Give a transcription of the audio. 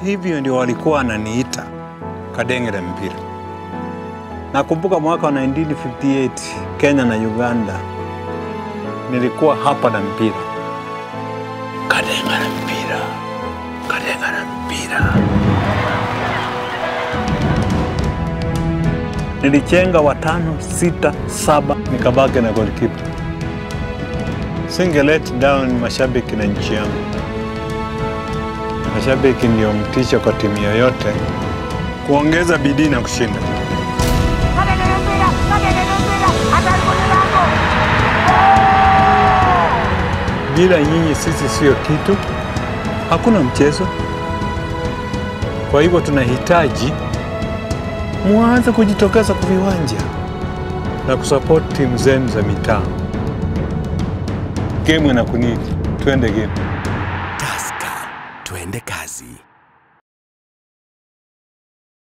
Hivyo ndio walikuwa wananiita kadenge la mpira. Nakumbuka mwaka wa 1958 Kenya na Uganda, nilikuwa hapa na mpira, kadenga la mpira, kadenga la mpira. Nilichenga watano, sita, saba, nikabaki na goalkeeper. Singe let down mashabiki na nchi yangu. Mashabiki ndio mtisho kwa timu yoyote kuongeza bidii na kushinda. Bila nyinyi sisi sio kitu, hakuna mchezo. Kwa hivyo tunahitaji muanze kujitokeza kwa viwanja na kusupport timu zenu za mitaa. Game inakunidi, twende game. Tusker, twende kazi.